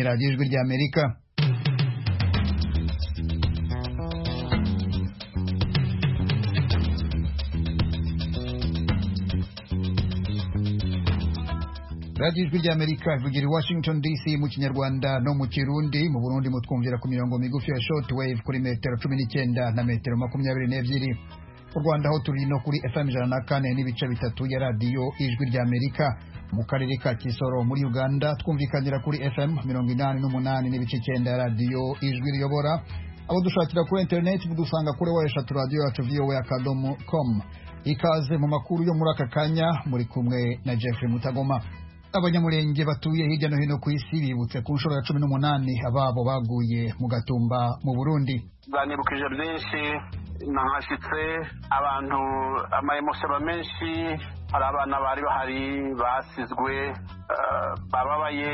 Radio Ijwi rya Amerika radiyo ijwi rya amerika ivugira i washington dc mu kinyarwanda no mu kirundi mu burundi mutwumvira ku mirongo migufi ya short wave kuri metero cumi n'icyenda na metero makumyabiri n'ebyiri mu rwanda aho turi no kuri fm ijana na kane n'ibice bitatu ya radiyo ijwi rya amerika mu karere ka kisoro muri uganda twumvikanira kuri fm mirongo inani n'umunani n'ibice icyenda ya radiyo ijwi riyobora abo dushakira kuri interineti mudusanga kuri wa eshatu radiyo yacu vowa akadomo komu ikaze mu makuru yo muri aka kanya muri kumwe na jeffrey mutagoma abanyamurenge batuye hirya no hino ku isi bibutse ku nshuro ya cumi n'umunani ababo baguye mu gatumba mu burundi bwanibukije byinshi nahashyitse abantu amayemosi aba menshi hari abana bari bahari basizwe eh, bababaye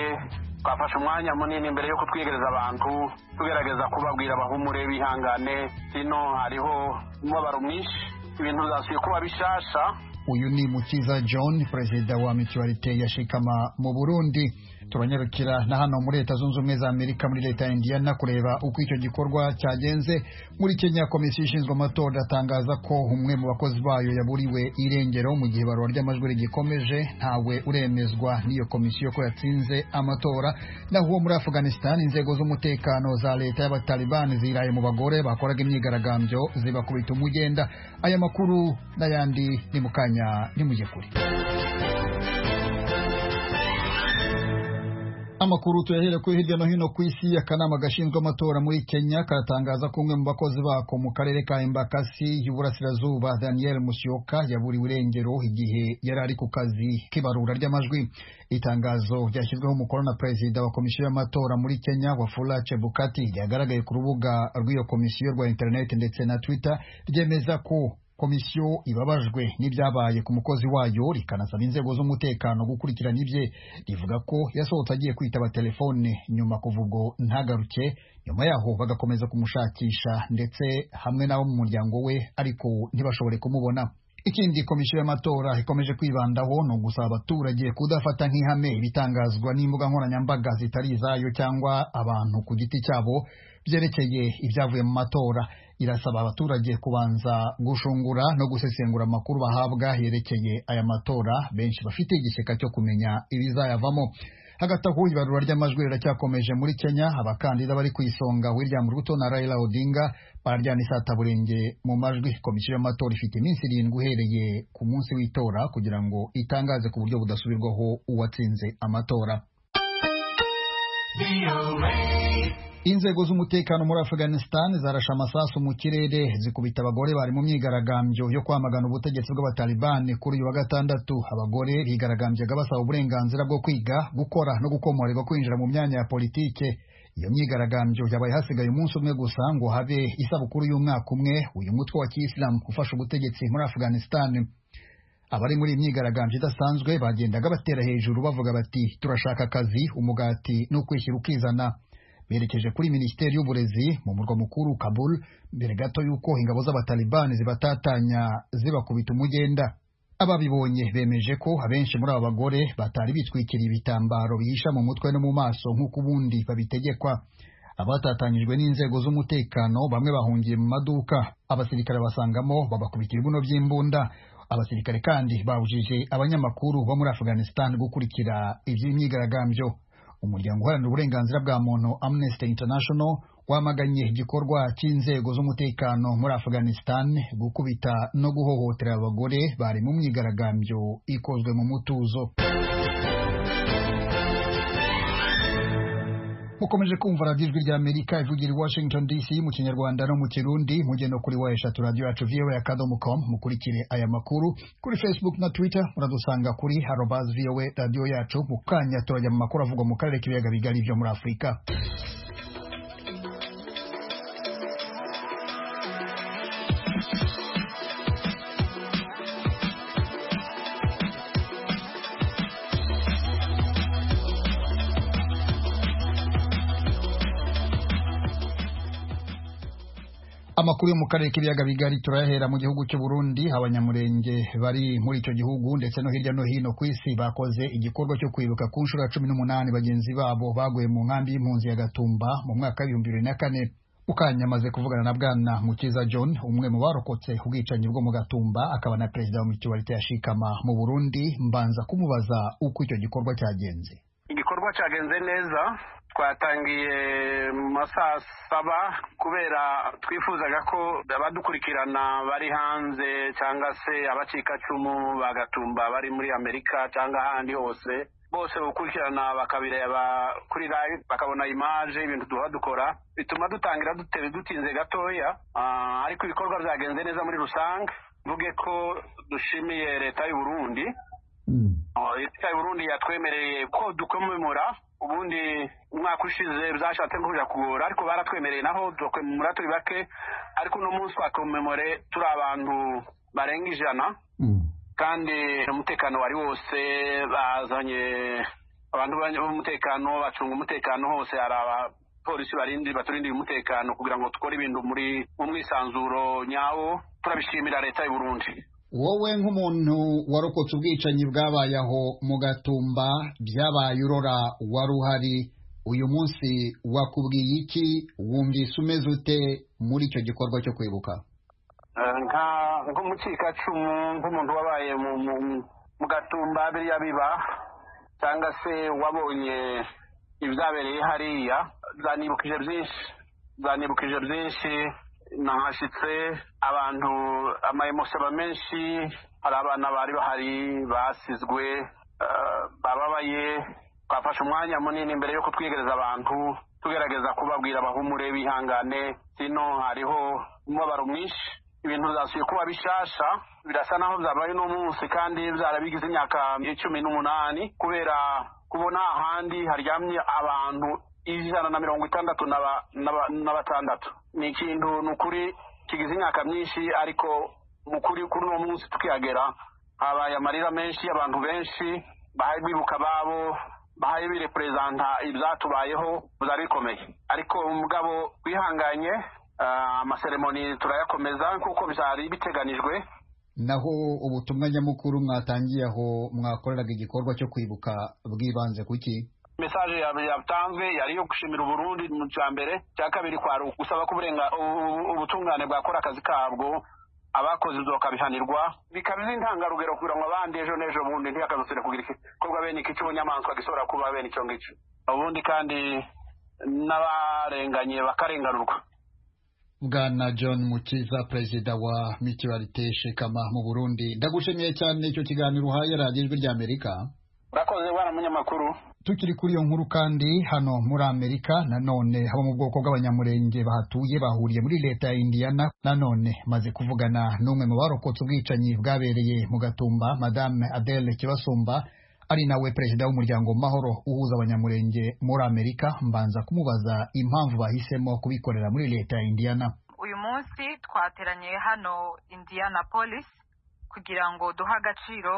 twafashe umwanya munini mbere yo kutwegereza abantu tugerageza kubabwira bahumure bihangane hino hariho umubabaro mwinshi ibintu bizasubiye kuba bishasha uyu ni mukiza john perezida wa mituwarite ya shikama mu burundi turanyarukira na hano muri leta zunze ubumwe za amerika muri leta ya indiana kureba uko icyo gikorwa cyagenze muri kenya komisiyo ishinzwe amatora iratangaza ko umwe mu bakozi bayo yaburiwe irengero mu gihe ibarura ry'amajwi rigikomeje ntawe uremezwa n'iyo komisiyo ko yatsinze amatora naho uwo muri afghanistan inzego z'umutekano za leta y'abataliban ziraye mu bagore bakoraga imyigaragambyo zibakubita umugenda aya makuru n'ayandi ni mu kanya ntimujye kure amakuru tuyahere kuri hirya no hino ku isi akanama gashinzwe amatora muri kenya karatangaza ko umwe mu bakozi bako mu karere ka embakasi y'uburasirazuba daniel musyoka yaburiwe irengero igihe yari ari ku kazi k'ibarura ry'amajwi itangazo ryashyizweho umukono na perezida wa komisiyo y'amatora muri kenya wafula chebukati ryagaragaye ku rubuga rw'iyo komisiyo rwa interineti ndetse na twitter ryemeza ko komisiyo ibabajwe n'ibyabaye ku mukozi wayo rikanasaba inzego z'umutekano gukurikirana ibye rivuga ko yasohotse agiye kwitaba telefone nyuma kuva ubwo ntagaruke nyuma yaho bagakomeza kumushakisha ndetse hamwe n'abo mu muryango we ariko ntibashobore kumubona ikindi komisiyo y'amatora ikomeje kwibandaho ni ugusaba abaturage kudafata nk'ihame ibitangazwa n'imbuga nkoranyambaga zitari izayo cyangwa abantu ku giti cyabo byerekeye ibyavuye mu matora irasaba abaturage kubanza gushungura no gusesengura amakuru bahabwa yerekeye aya matora benshi bafite igishyika cyo kumenya ibizayavamo hagati aho ibarura ry'amajwi riracyakomeje muri kenya abakandida bari ku isonga william ruto na raila odinga bararyana isataburenge mu majwi komisiyo y'amatora ifite iminsi irindwi uhereye ku munsi w'itora kugira ngo itangaze ku buryo budasubirwaho uwatsinze amatora inzego z'umutekano muri afghanistan zarashe amasasu mu kirere zikubita abagore bari mu myigaragambyo yo kwamagana ubutegetsi bw'abatalibani kuri uyu wa gatandatu abagore bigaragambyaga basaba uburenganzira bwo kwiga gukora no gukomorerwa kwinjira mu myanya ya politike iyo myigaragambyo yabaye hasigaye umunsi umwe gusa ngo habe isabukuru y'umwaka umwe uyu mutwe wa kiyisilamu ufasha ubutegetsi muri afghanistan abari muri imyigaragambyo idasanzwe bagendaga batera hejuru bavuga bati turashaka akazi umugati no kwishyira ukizana berekeje kuri minisiteri y'uburezi mu murwa mukuru kabul mbere gato y'uko ingabo z'abatalibani zibatatanya zibakubita umugenda ababibonye bemeje ko abenshi muri aba bagore batari bitwikiriye ibitambaro bihisha mu mutwe no mu maso nk'uko ubundi babitegekwa abatatanyijwe n'inzego z'umutekano bamwe bahungiye mu maduka abasirikare basangamo babakubitira ibibuno by'imbunda abasirikare kandi babujije abanyamakuru bo muri afghanistan gukurikira iby'imyigaragambyo umuryango uharanira uburenganzira bwa muntu amnesty international wamaganye igikorwa cy'inzego z'umutekano muri afghanistan gukubita no guhohotera abagore bari mu myigaragambyo ikozwe mu mutuzo mukomeje kumva radiyo ijwi rya amerika ivugira i washington dc mu kinyarwanda no mu kirundi mugendo kuri wa eshatu radiyo yacu voa akadomo com mukurikire aya makuru kuri facebook na twitter muradusanga kuri harobas voa radiyo yacu mu kanya turajya mu makuru avugwa mu karere k'ibiyaga bigari byo muri afurika amakuru yo mu karere k'ibiyaga bigari turayahera mu gihugu cy'u Burundi abanyamurenge bari muri icyo gihugu ndetse no hirya no hino ku isi bakoze igikorwa cyo kwibuka ku nshuro ya cumi n'umunani bagenzi babo baguye mu nkambi y'impunzi ya Gatumba mu mwaka w'ibihumbi bibiri na kane mukanya amaze kuvugana na bwana mukiza john umwe mu barokotse ubwicanyi bwo mu gatumba akaba na perezida wa mutualite ya shikama mu burundi mbanza kumubaza uko icyo gikorwa cyagenze igikorwa cyagenze neza twatangiye mu masaha saba kubera twifuzaga ko abadukurikirana bari hanze cyangwa se abacikacumu bagatumba bari muri amerika cyangwa ahandi hose bose gukurikirana bakabireba kuri live bakabona imaje ibintu duha dukora bituma dutangira dutinze gatoya ariko ibikorwa byagenze neza muri rusange mvuge ko dushimiye leta y'uburundi leta y'uburundi yatwemereye ko dukomemura ubundi umwaka ushize byashatse kuja kugora ariko baratwemereye naho dukomemura turi bake ariko uno munsi twakomemore turi abantu barenga ijana kandi umutekano wari wose bazanye abantu b'umutekano bacunga umutekano hose hari abapolisi barindi baturindira umutekano kugira ngo dukore ibintu muri mu mwisanzuro nyawo turabishimira leta y'uburundi wowe nk'umuntu warokotse ubwicanyi bwabaye aho mu gatumba byabaye urora wari uhari uyu munsi wakubwiye iki wumvise umeze ute muri icyo gikorwa cyo kwibuka nka nk'umukikacumu nk'umuntu wabaye mu gatumba biriya biba cyangwa se wabonye ibyabereye hariya zanibukije byinshi zanibukije byinshi nahashyitse abantu amayemosaba menshi hari abana bari bahari basizwe bababaye twafashe umwanya munini mbere yo kutwigereza abantu tugerageza kubabwira bahumure bihangane sino hariho umubabaro mwinshi ibintu byasubiye kuba bishasha birasa naho byabaye uno munsi kandi byarabigize imyaka cumi n'umunani kubera kubona ahandi haryamye abantu ijana na mirongo itandatu na batandatu ni ikintu ni ukuri kigize imyaka myinshi ariko mu kuri kuri uno munsi tukihagera habaye amarira menshi abantu benshi bahaye bibuka ababo bahaye bireperezanta ibyatubayeho byari bikomeye ariko umugabo wihanganye amaseremoni turayakomeza nk'uko byari biteganijwe naho ubutumwa nyamukuru mwatangiye aho mwakoreraga igikorwa cyo kwibuka bwibanze ku ki mesaje yatanzwe yari iyo gushimira uburundi mu cya mbere cya kabiri kwari ugusaba ko ubutungane bwakora akazi kabwo abakoze ibyo bakabihanirwa bikaba intangarugero kugira ngo abandi ejo n'ejo bundi ntiyakazasubire kugira igikorwa bene iki cy'ubunyamaswa gishobora kuba bene icyo ngicyo ubundi kandi n'abarenganye bakarenganurwa bwana john mukiza perezida wa mituwarite shekama mu burundi ndagushimiye cyane icyo kiganiro uhaye radiyo ijwi ry'amerika urakoze bwana munyamakuru tukiri kuri iyo nkuru kandi hano muri amerika nanone abo mu bwoko bw'abanyamurenge bahatuye bahuriye muri leta ya indiyana nanone maze kuvugana n'umwe mu barokotse ubwicanyi bwabereye mu gatumba madame adele kibasumba ari nawe perezida w'umuryango mahoro uhuza abanyamurenge muri amerika mbanza kumubaza impamvu bahisemo kubikorera muri leta ya indiyana uyu munsi twateraniye hano indiyana polisi kugira ngo duhe agaciro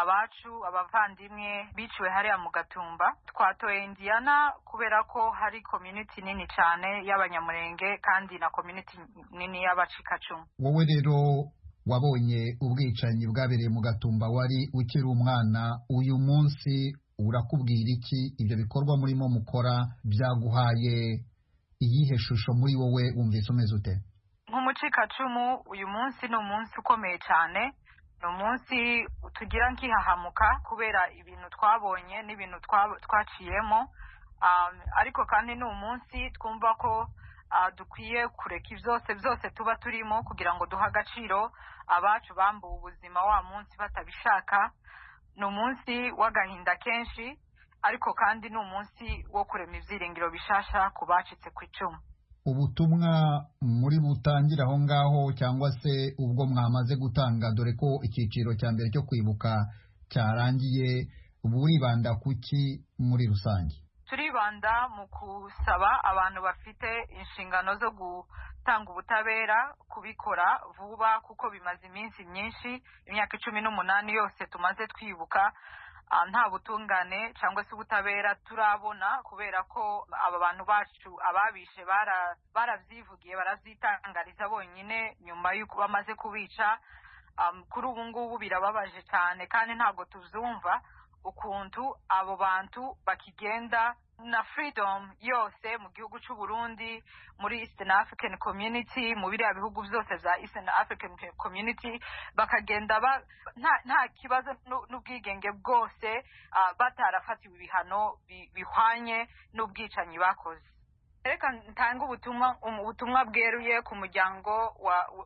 abacu abavandimwe biciwe hariya mu gatumba twatoye indiyana kubera ko hari komyuniti nini cyane y'abanyamurenge kandi na komyuniti nini y'abacikacumu wowe rero wabonye ubwicanyi bwabereye mu gatumba wari ukiri umwana uyu munsi urakubwira iki ibyo bikorwa murimo mukora byaguhaye iyihe shusho muri wowe wumvise umeze ute nk'umucikacumu uyu munsi ni umunsi ukomeye cyane ni umunsi tugira nkihahamuka kubera ibintu twabonye n'ibintu twaciyemo ariko kandi ni umunsi twumva ko dukwiye kureka byose byose tuba turimo kugira ngo duhe agaciro abacu bambuwe ubuzima wa munsi batabishaka ni umunsi w'agahinda kenshi ariko kandi ni umunsi wo kurema ibyiringiro bishasha ku bacitse ku icumu ubutumwa muri butangira aho ngaho cyangwa se ubwo mwamaze gutanga dore ko icyiciro cya mbere cyo kwibuka cyarangiye buribanda ku ki muri rusange turibanda mu gusaba abantu bafite inshingano zo gutanga ubutabera kubikora vuba kuko bimaze iminsi myinshi imyaka icumi n'umunani yose tumaze twibuka nta butungane cyangwa se ubutabera turabona kubera ko aba bantu bacu ababishe barabyivugiye barazitangariza bonyine nyuma y'uko bamaze kubica kuri ubu ngubu birababaje cyane kandi ntabwo tuzumva ukuntu abo bantu bakigenda na freedom yose mu gihugu cy'u Burundi muri Eastern African Community mu biriya bihugu byose bya Eastern African Community bakagenda ba, nta, nta kibazo n'ubwigenge bwose uh, batarafatiwe ibihano bihwanye n'ubwicanyi bakoze reka ntange ubutumwa ubutumwa bweruye ku muryango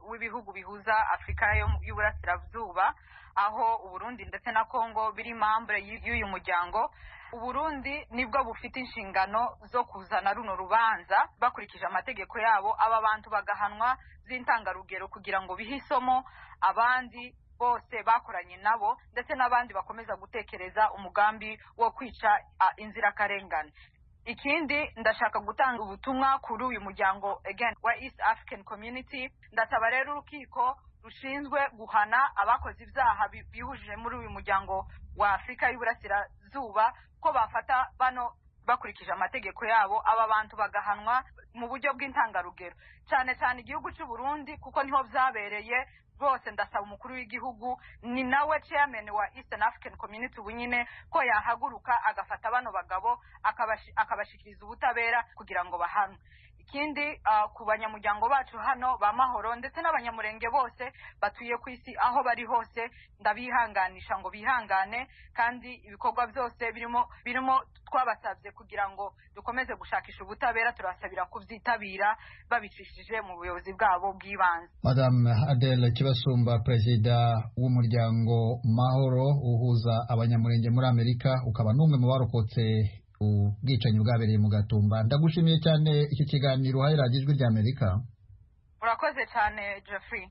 w'ibihugu bihuza afurika y'uburasirazuba aho uburundi ndetse na kongo biri mambure y'uyu muryango uburundi nibwo bufite inshingano zo kuzana runo rubanza bakurikije amategeko yabo aba bantu bagahanwa z'intangarugero kugira ngo bihe isomo abandi bose bakoranye nabo ndetse n'abandi bakomeza gutekereza umugambi wo kwica inzirakarengane ikindi ndashaka gutanga ubutumwa kuri uyu muryango again wa east african community ndasaba rero urukiko rushinzwe guhana abakoze ibyaha bihujije muri uyu muryango wa afurika y'uburasirazuba ko bafata bano bakurikije amategeko yabo aba bantu bagahanwa mu buryo bw'intangarugero cyane cyane igihugu cy'u Burundi kuko niho byabereye rwose ndasaba umukuru w'igihugu ni nawe chairman wa Eastern African Community bunyine ko yahaguruka agafata bano bagabo akabashikiriza ubutabera kugira ngo bahanwe ikindi uh, ku banyamuryango bacu hano ba mahoro ndetse n'abanyamurenge bose batuye ku isi aho bari hose ndabihanganisha ngo bihangane kandi ibikorwa byose birimo birimo twabasabye kugira ngo dukomeze gushakisha ubutabera turasabira kubyitabira babicishije mu buyobozi bwabo bw'ibanze madame adele kibasumba perezida w'umuryango mahoro uhuza abanyamurenge muri amerika ukaba n'umwe mu barokotse ubwicanyi bwabereye mu gatumba ndagushimiye cyane iki kiganiro uhaye radiyo ijwi rya amerika urakoze cyane jeffrey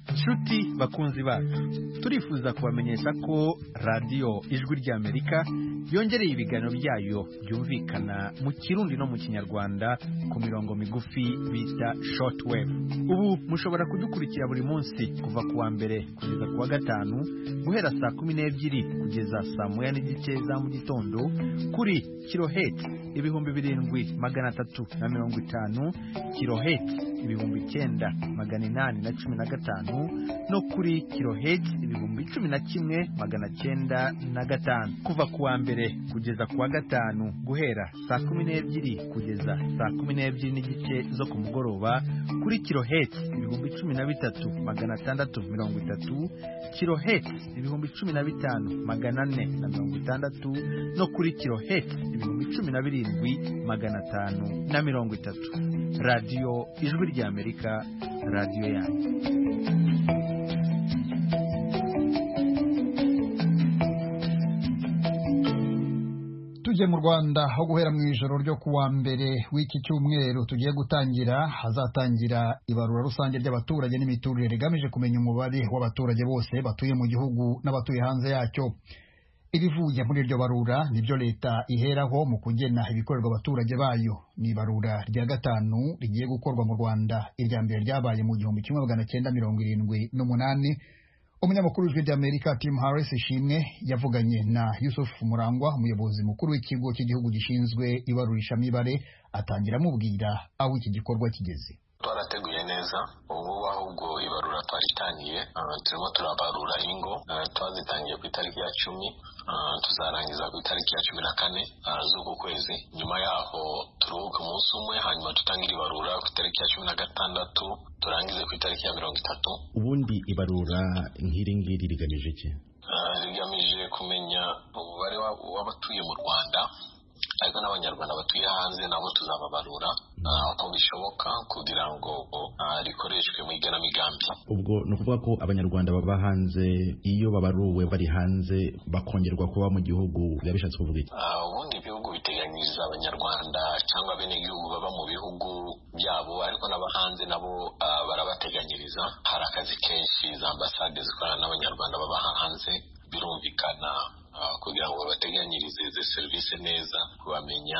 inshuti bakunzi bacu turifuza kubamenyesha ko radiyo ijwi rya amerika yongereye ibiganiro byayo byumvikana mu kirundi no mu kinyarwanda ku mirongo migufi bita shortwave ubu mushobora kudukurikira buri munsi kuva ku wa mbere kugeza ku wa gatanu guhera saa kumi n'ebyiri kugeza saa moya n'igice za mu gitondo kuri kiroheti ibihumbi birindwi magana atatu na mirongo itanu kiroheti ibihumbi icyenda magana inani na cumi na gatanu no kuri kiroheti ibihumbi cumi na kimwe magana cyenda na gatanu kuva ku wa mbere kugeza ku wa gatanu guhera saa kumi n'ebyiri kugeza saa kumi n'ebyiri n'igice zo ku mugoroba kuri kiroheti ibihumbi cumi na bitatu magana atandatu mirongo itatu kiroheti ibihumbi cumi na bitanu magana ane na mirongo itandatu no kuri kiroheti ibihumbi cumi na birindwi magana atanu na mirongo itatu radiyo ijwi ry'amerika radiyo yanjye tujye mu rwanda aho guhera mu ijoro ryo kuwa mbere w'iki cyumweru tugiye gutangira hazatangira ibarura rusange ry'abaturage n'imiturire rigamije kumenya umubare w'abaturage bose batuye mu gihugu n'abatuye hanze yacyo ibivuye muri iryo barura nibyo leta iheraho mu kugena ibikorerwa abaturage bayo ni ibarura rya gatanu rigiye gukorwa mu rwanda irya mbere ryabaye mu gihumbi kimwe magana cyenda mirongo irindwi n'umunani umunyamakuru w'ijwi ry'amerika tim harris ishimwe yavuganye na yusufu murangwa umuyobozi mukuru w'ikigo cy'igihugu gishinzwe ibarurishamibare atangira amubwira aho iki gikorwa kigeze twarateguye neza ubu ahubwo ibarura twaritangiye turimo turabarura ingo twazitangiye ku itariki ya cumi tuzarangiza ku itariki ya cumi na kane z'uku kwezi nyuma yaho turuhuke umunsi umwe hanyuma tutangire ibarura ku itariki ya cumi na gatandatu turangize ku itariki ya mirongo itatu ubundi ibarura nk'iri ngiri rigamije iki rigamije kumenya umubare w'abatuye mu rwanda ariko n'abanyarwanda batuye hanze nabo tuzababarura uko bishoboka kugira ngo rikoreshwe mu igenamigambi ubwo ni ukuvuga ko abanyarwanda baba hanze iyo babaruwe bari hanze bakongerwa kuba mu gihugu biba bishatse kuvuga iki ubundi ibihugu biteganyiriza abanyarwanda cyangwa bene igihugu baba mu bihugu byabo ariko n'aba hanze nabo barabateganyiriza hari akazi kenshi za ambasade zikorana n'abanyarwanda baba hanze birumvikana kugira ngo babateganyirize izi serivisi neza kubamenya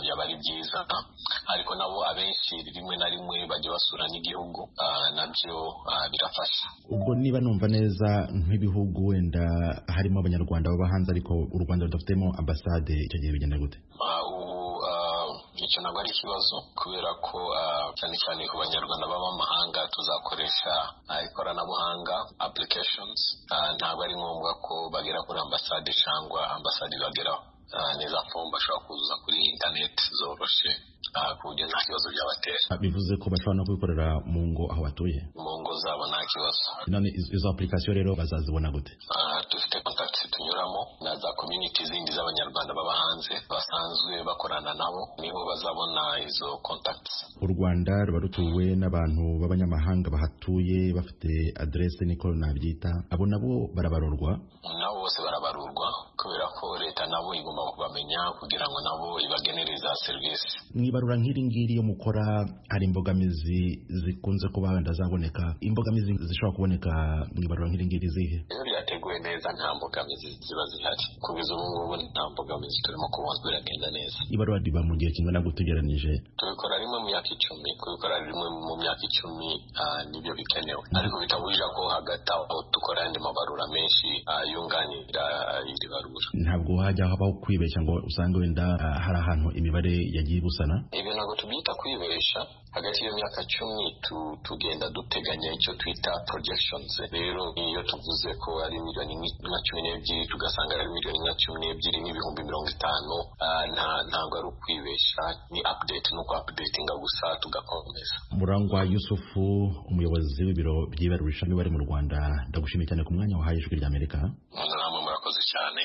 byaba ari byiza ariko nabo abenshi rimwe na rimwe bajya basura n'igihugu nabyo birafasha ubwo niba numva neza nk'ibihugu wenda harimo abanyarwanda baba hanze ariko u rwanda rudafitemo ambasade icyo gihe bigenda gute icyo ntabwo ari ikibazo kubera ko cyane cyane ku banyarwanda b'abamahanga tuzakoresha ikoranabuhanga applications ntabwo ari ngombwa ko bagera kuri ambasade cyangwa ambasade bageraho neza fomu bashobora kuzuza kuri interineti zoroshe ku buryo nta kibazo byabatera bivuze ko bashobora no kubikorera mu ngo aho batuye mu ngo zabo nta kibazo none izo application rero bazazibona gute dufite kontakiti tunyuramo na za community zindi z'abanyarwanda baba hanze basanzwe bakorana nabo nibo bazabona izo kontakiti u rwanda ruba rutuwe n'abantu b'abanyamahanga bahatuye bafite aderese niko nabyita abo nabo barabarurwa nabo bose barabarurwa kubera ko leta nabo igomba kubamenya kugira ngo nabo ibagenere za serivisi mwibarura nk'iri ngiri iyo mukora hari imbogamizi zikunze kuba wenda zaboneka imbogamizi zishobora kuboneka mwibarura nk'iri ngiri zihe iyo ryateguwe neza nta mbogamizi ziba zihari kugeza ubu ngubu nta mbogamizi turimo kubona biragenda neza ibarura riba mu gihe kingana gutegeranije tubikora rimwe mu myaka icumi kubikora rimwe mu myaka icumi nibyo bikenewe ariko bitabujije ko hagati aho dukora andi mabarura menshi yunganira iri barura ntabwo hajya habaho kwibeshya ngo usange wenda hari ahantu imibare yagiye ibusana ibi ntabwo tubyita kwibeshya hagati y'iyo myaka cumi tugenda duteganya icyo twita projections rero iyo tuvuze ko ari miliyoni nka cumi n'ebyiri tugasanga ari miliyoni nka cumi n'ebyiri n'ibihumbi mirongo itanu ntabwo ari ukwibeshya ni update no updatinga gusa tugakomeza murangwa yusufu umuyobozi w'ibiro by'ibarurisha ishami bari mu rwanda ndagushimiye cyane ku mwanya wahaye ijwi ry'amerika namwe murakoze cyane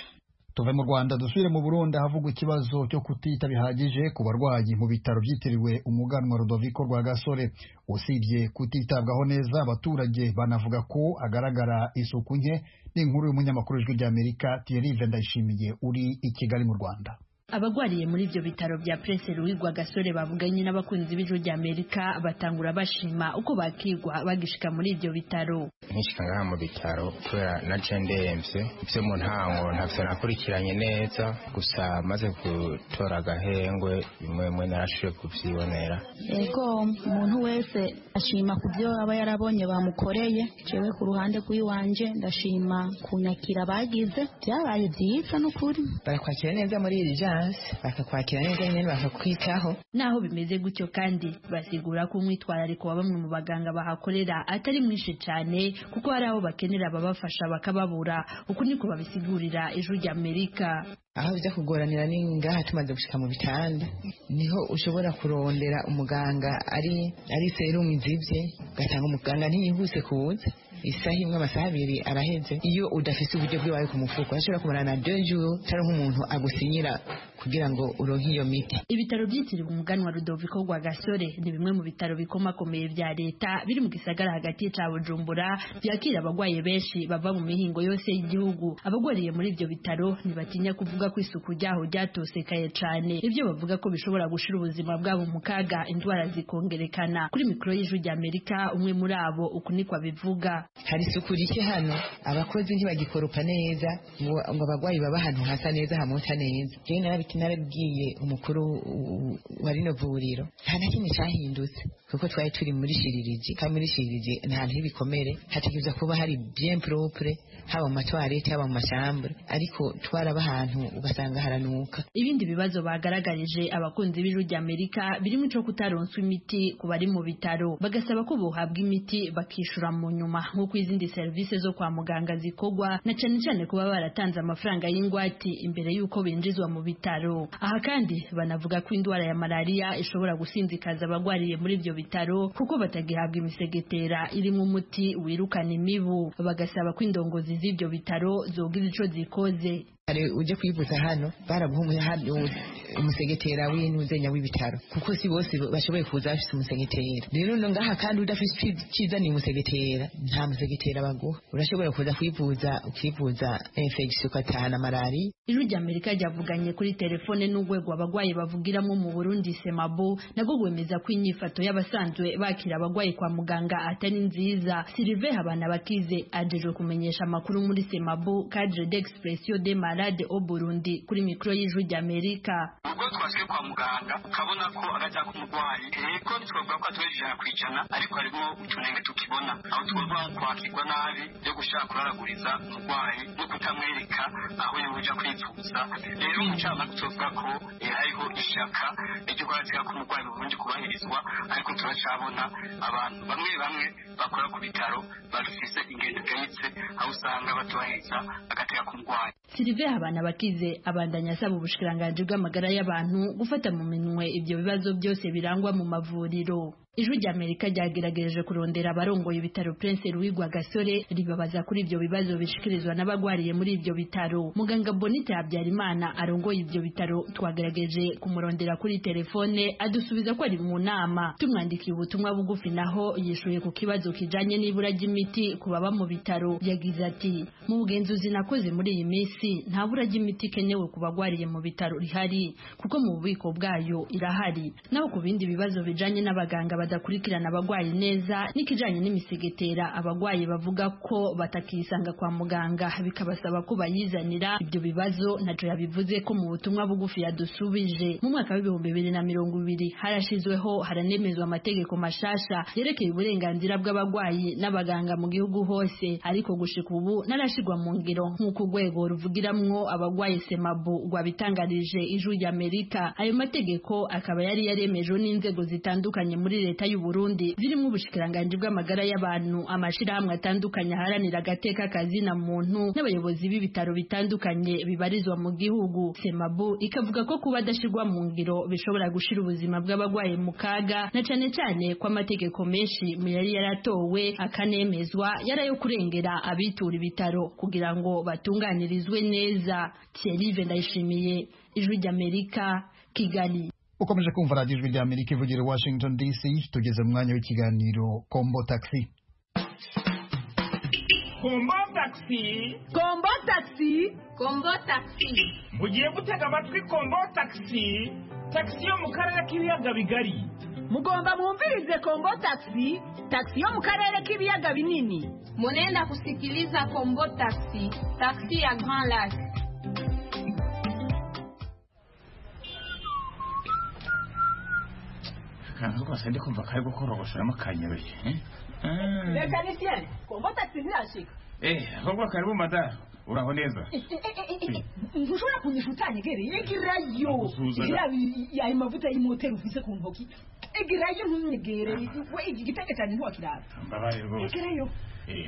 tuve mu rwanda dusubire mu burundi ahavugwa ikibazo cyo kutita bihagije ku barwayi mu bitaro byitiriwe umuganwa rudoviko rwa gasore usibye kutitabwaho neza abaturage banavuga ko agaragara isuku nke n'inkuru y'umunyamakuru w'ijwi ry'amerika tiyerive ndayishimiye uri i kigali mu rwanda abagwariye muri ibyo bitaro bya Prince Louis Gasore bavuganye n'abakunzi b'ijwi rya Amerika batangura bashima uko bakigwa bagishika muri ibyo bitaro nkishika ngaha mu bitaro kubera na ndemvye vyo mu ntango ntavyo nakurikiranye neza gusa maze gutora agahengwe bimwe bimwe narashuye kuvyibonera ego umuntu wese ashima ku byo aba yarabonye bamukoreye jewe ku ruhande rw'iwanje ndashima kunyakira bagize byabaye byiza n'ukuri barakwakira neza muri iri jana bakakwakira neza nyine bakakwitaho naho bimeze gutyo kandi basigura ko umwitwarariko wa bamwe mu baganga bahakorera atari mwinshi cyane kuko hari abo bakenera ababafasha bakababura uku niko babisigurira ijwi rya amerika aho bijya kugoranira ni ngaha tumaze gushyika mu bitanda niho ushobora kurondera umuganga ari ari serumu izibye ugasanga umuganga ntiyihuse kuza isaha imwe amasaha abiri araheze iyo udafite uburyo bw'iwawe ku mufuko ashobora kumara na dejuru utari nk'umuntu agusinyira kugira ngo uronke iyo miti ibitaro byitiriwe umuganwa rudoviko rwa gasore ni bimwe mu bitaro bikomakomeye bya leta biri mu gisagara hagati ca bujumbura byakira abagwaye benshi bava mu mihingo yose y'igihugu abagwariye muri ibyo bitaro ntibatinya kuvuga ko isuku ryaho ryatosekaye cane ibyo bavuga ko bishobora gushira ubuzima bwabo mu kaga indwara zikongerekana kuri mikoro y'ijwi rya amerika umwe muri abo uku niko abivuga hari isuku rike hano abakozi ntibagikoropa neza ngo abagwayi baba ahantu hasa neza hamota neza narabwiye umukuru wa rino vuriro nta na kimwe cyahindutse kuko twari turi muri shiririji kandi muri shiririji nta hantu h'ibikomere hategereza kuba hari bien propre haba mu matwarete haba mu mashambure ariko twaraba ahantu ugasanga haranuka ibindi bibazo bagaragarije abakunzi b'ijwi rya amerika birimo icyo kutaronswa imiti ku bari mu bitaro bagasaba ko bohabwa imiti bakishura mu nyuma nk'uko izindi serivisi zo kwa muganga zikorwa na cyane cyane kuba baratanze amafaranga y'ingwate imbere y'uko binjizwa mu bitaro aha kandi banavuga ko indwara ya malariya ishobora gusinzikaza abagwariye muri ibyo bitaro kuko batagihabwa imisegetera irimo umuti wirukana imibu bagasaba ko indongozi z'ibyo bitaro zogira ico zikoze uje kwivuza hano baraguha umusegetera w'intunzenya w'ibitaro kuko si bose bashoboye kuza bafite umusegetera rero no ngaha kandi udafite icyiza ni umusegetera nta musegetera baguha urashobora kuza kwivuza ukivuza infection ugatahana malariya ijwi rya amerika ryavuganye kuri telefone n'urwego abagwayi bavugiramo mu burundi semabo nabwo rwemeza ko inyifato y'abasanzwe bakira abagwayi kwa muganga atari nziza sirive habana bakize ajejwe kumenyesha amakuru muri semabo cadre d'expression des malades au burundi kuri mikoro y'ijwi rya amerika ubwo twashyize kwa muganga ukabona ko agajya k'umurwayi yego twavuga ko atubera ijana ku ijana ariko harimo utunenge tukibona aho twumva kwakirwa nabi yo gushaka kuraraguriza umurwayi no kutamwereka aho yabuja kwivuza rero umucamanza tuvuga ko hariho ishyaka ryo guharanira ko umurwayi burundu kubahirizwa ariko turacabona abantu bamwe bamwe bakora ku bitaro babifise ingendo gahitse aho usanga batubahiriza bagatega ku murwayi sirive habana bakize abandanya asaba ubushikiranganji bw'amagara y'abantu gufata mu minwe ibyo bibazo byose birangwa mu mavuriro ijwi rya amerika ryagerageje kurondera abarongoye ibitaro prince louis gasore ribabaza kuri ibyo bibazo bishikirizwa n'abagwariye muri ibyo bitaro muganga bonite habyarimana arongoye ibyo bitaro twagerageje kumurondera kuri telefone adusubiza ko ari mu nama tumwandikiye ubutumwa bugufi naho yishuye ku kibazo kijanye n'ibura ry'imiti ku baba mu bitaro yagize ati mu bugenzuzi nakoze muri iyi minsi nta bura ry'imiti ikenewe ku bagwariye mu bitaro rihari kuko mu bubiko bwayo irahari naho ku bindi bibazo bijanye n'abaganga badakurikirana abagwayi neza n'ikijanye n'imisegetera abagwayi bavuga ko batakisanga kwa muganga bikabasaba ko bayizanira ibyo bibazo nacyo yabivuze ko mu butumwa bugufi yadusubije mu mwaka w'ibihumbi bibiri na mirongo ibiri harashyizweho haranemezwa amategeko mashasha yerekeye uburenganzira bw'abagwayi n'abaganga mu gihugu hose ariko gushika ubu narashigwa mu ngiro nk'uko urwego ruvugiramwo abagwayi semabu rwabitangarije ijwi ry'amerika ayo mategeko akaba yari yaremejwe n'inzego zitandukanye muri leta leta y'u Burundi zirimo ubushikiranganji bw'amagara y'abantu amashirahamwe atandukanye haranira agateka kazina muntu n'abayobozi b'ibitaro bitandukanye bibarizwa mu gihugu semabu ikavuga ko kuba adashirwa mu ngiro bishobora gushira ubuzima bw'abagwaye mu kaga na cane cane ko amategeko menshi mu yari yaratowe akanemezwa yari ayo kurengera abitura ibitaro kugira ngo batunganirizwe neza Thierry Vendayishimiye ijwi ry'Amerika Kigali ukomeje kumva radiyo ijwi ry'amerika ivugira i washington dc tugeze mu mwanya w'ikiganiro kombo taxi kombo taxi kombo taxi kombo taxi mugiye gutega amatwi kombo taxi taxi yo mu karere k'ibiyaga bigari mugomba mwumvirize kombo taxi taxi yo mu karere k'ibiyaga binini munenda kusikiliza kombo taxi taxi ya grand lac akantu kose ndi kumva kari gukorogoshoramo kanyaruye reka nisiyene kombo taxi ntirashika eh ahubwo karibu madamu uraho neza ntushobora kunyisha utanyegereye egerayo yaba ayo mavuta y'imoteri ufise ku ntoki egerayo ntunyegere we iki gitege cyane ntiwakirara mbabare rwose egerayo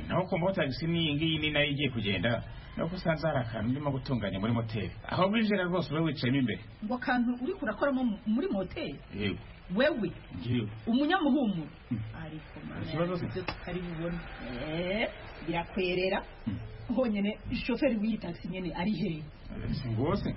naho kombo taxi n'iyi ngiyi ni nayo igiye kugenda nuko usanze hari akantu urimo gutunganya muri moteri aho winjira rwose ube wicayemo imbere ngo akantu uri kurakoramo muri moteri yego wewe umunyamuhumuro ariko ikibazo tutari bubone birakwerera honyine shoferi w'iyi taxi nyene ari hehe ngose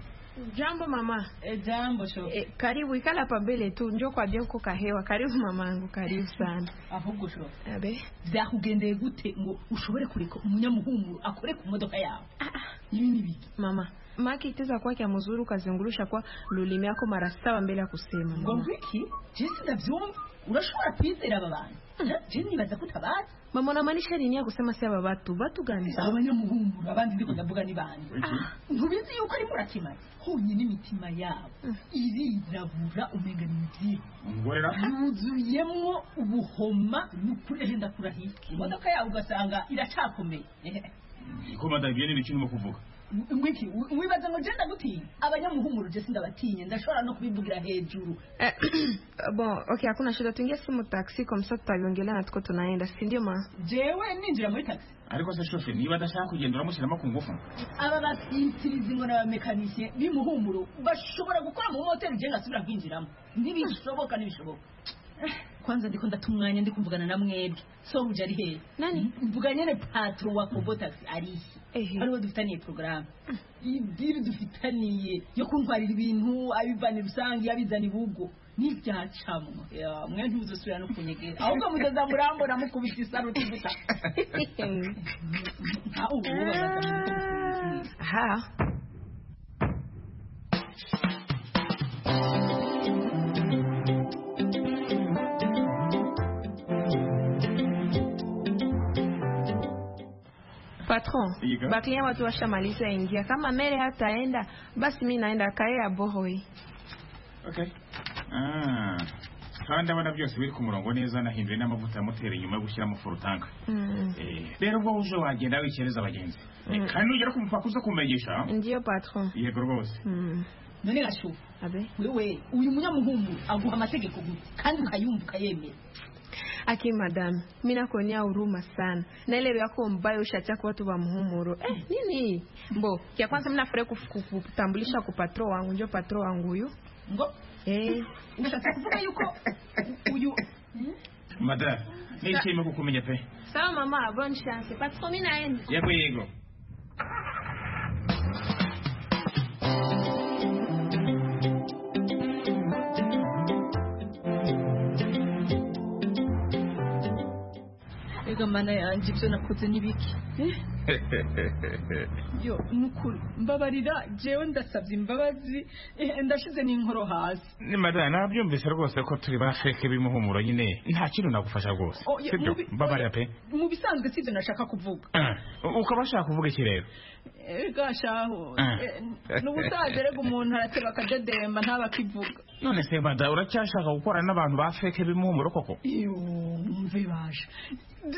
Jambo mama. E, jambo shofu. E, karibu ikala hapa mbele tu njoo kuambia uko kahewa. Karibu mamangu, karibu sana. Ahubwo shofu. Abe. Vyakugendeye gute ngo ushobore kureka umunyamuhumuro akore ku modoka yawe? Ah, ibi ni biki? Mama, maki iteza kwake amuzuru ukazungurusha kwa lulimi yako mara saba mbele ya kusema. Ngo wiki? Jinsi ndavyumva. Urashobora kwizera aba bantu? Je nibaza ko utabazi. Mama unamaanisha nini ya kusema si aba batu? Batu gani? Abanyamuhumuro abandi ndiko ndavuga ni bande. Ntubizi yuko ari murakimanya. Honyine imitima yabo irirabura umenga ni mizigo. Ngorera. Yuzuyemo ubuhoma n'ukuri henda kurahiye. Imodoka yawe ugasanga iracakomeye. Ko madamu ibyo ni ibiki urimo kuvuga? Mwiki, wibaza ngo jenda gutinya abanyamuhumuro je sindabatinya ndashobora no kubivugira hejuru. Bon, okay, hakuna shida, tuingia simu taxi comme ça tutabiongelea na tuko tunaenda, si ndio ma? Jewe ninjira muri taxi. Ariko se shofe niba adashaka kugenda uramushyiramo ku ngufu. Aba basintirizi ngo n'abamekanisiye b'imuhumuro bashobora gukora mu moteri je ngasubira kwinjiramo. Ntibishoboka ntibishoboka. kwanza ndiko ndata umwanya ndi kuvugana na mwebwe soruje ari hehe nani mvuganye na patro wa kombo taxi ari he ariwo dufitaniye porogaramu idiri dufitaniye yo kuntwarira ibintu abivana rusange abizana ibugo n'ibyacamwa mwe ntuzosubira no kunyegera ahubwo muzaza murambona mukubita isaruti gusa aha patron Iga. baklia watu washamaliza ingia kama mele hataenda basi mi naenda kae abohoi okay Ah, kandi ndabona byose biri ku murongo neza nahinduye n'amavuta yamutera inyuma yo gushyiramo furutanka Eh, rero ubwo uje wagenda wikereza abagenzi Eh, Mm. kandi nugera ku mupaka uze kumenyesha ndiyo patron yego rwose none gashu wewe uyu munyamuhungu aguha amategeko gusa kandi ukayumva ukayemera aki madame mi nakuonea huruma sana naelewa yako mbaya ushachaka watu wa mhumuro eh, nini mbo ya kwanza mi nafurahi kuf- kuf- kutambulisha ku patro wangu njo patro wangu huyu ngo eh. ndashatse kuvuga yuko uyu madara nishimiye kukumenya pe sawa mama bonne chance patron mi naenda yego yego rega mana yanjye ibyo nakoze n'ibiki yo nukuri mbabarira jewe ndasabye imbabazi eh, ndashize n'inkoro hasi ni madara nabyumvise rwose ko turi ba feke b'imuhumuro nyine nta kintu nagufasha rwose Oh, ye- sibyo mubi- mbabarira pe mu bisanzwe sibyo nashaka kuvuga Ah, ukaba ushaka kuvuga iki rero rega shaho Ah. eh, ni ubusaza rega umuntu arateba akadedemba ntabe akivuga none se madara uracyashaka gukorana n'abantu ba feke b'imuhumuro koko iyo mve baje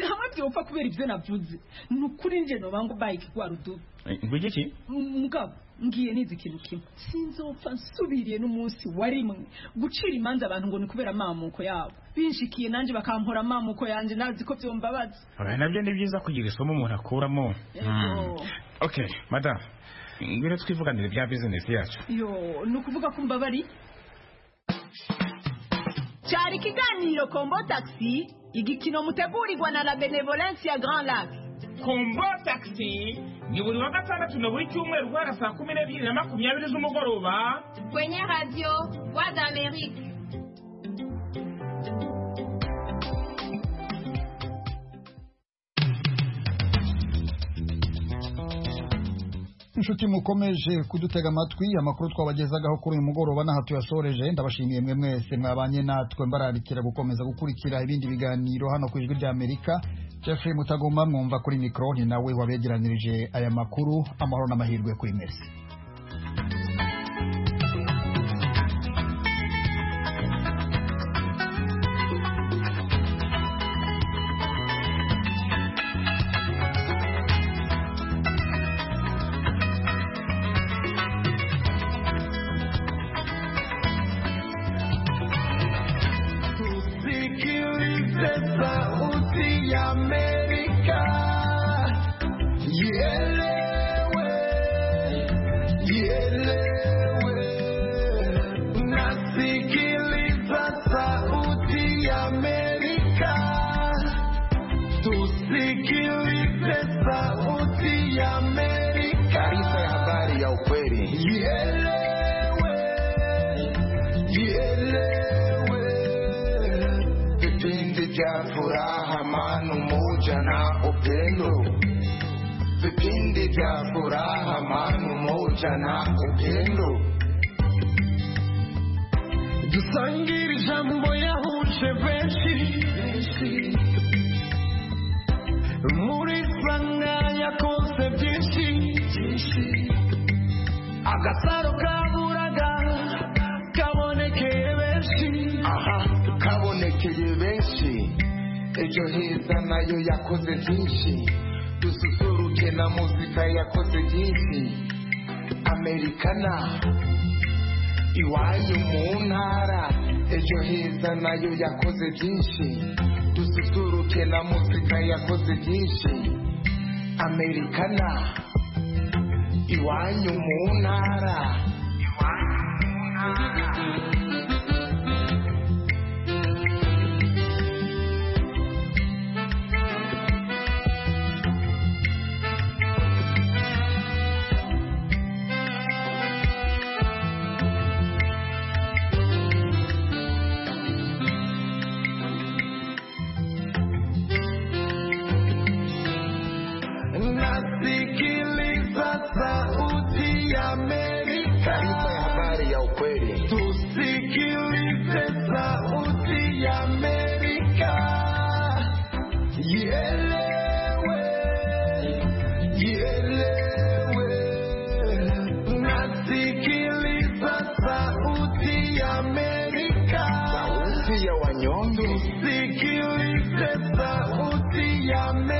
hamwe byopfa kubera ibyo navuze ni ukuri njye noba ngo bayike kwa rudubu Eh, ngwiki iki mugabo ngiye nizi ikintu kimwe sinzopfa nsubiriye n'umunsi warimwe gucira imanza abantu ngo ni kubera amamuko yabo binshikiye nanjye bakampora amamuko yanjye nazi ko byombabaza Oya, nabyo ni byiza kugira isomo umuntu akuramo Mm. okay madam ngwino twivuganire bya bizinesi yacu yo ni ukuvuga ko mbabari cyari ikiganiro kombo taxi igikino mutegurirwa na la benevolence ya grand lac kombo taxi ni buri wa gatandatu na buri cyumweru guhera saa kumi n'ebyiri na makumyabiri z'umugoroba kwenye radio voix d'amérique inshuti mukomeje kudutega amatwi amakuru twabagezagaho kuri uyu mugoroba n'aha tuyasoreje ndabashimiye mwe mwese mwabanye natwe mbararikira gukomeza gukurikira ibindi biganiro hano ku ijwi ry'amerika jeffrey mutagomba mwumva kuri mikoro ni nawe wabegeranirije aya makuru amahoro n'amahirwe kuri merisi Tusikilize sauti ya Amerika, ielewe, ielewe. Nasikiliza sauti ya Amerika, tusikilize sauti ya Amerika. Taarifa ya habari ya ukweli. Ielewe, ielewe vipindi vya furaha, amani, umoja na upendo, vipindi vya furaha, amani, umoja na upendo. dusangire ijambo yahuje benshi muri sanga yakoze byinshi agasaro kaburaga kabonekeye benshi aha kabonekeye benshi ejo heza nayo yakoze byinshi dususuruke na muzika yakoze byinshi amerikana iwayo mu ntara ejo heza nayo yakoze byinshi dususuruke na muzika yakoze byinshi amerikana iwanyu mu ntara iwanyu mu ntara Amerika sauti ya wanyonge Sikilitesa uti ya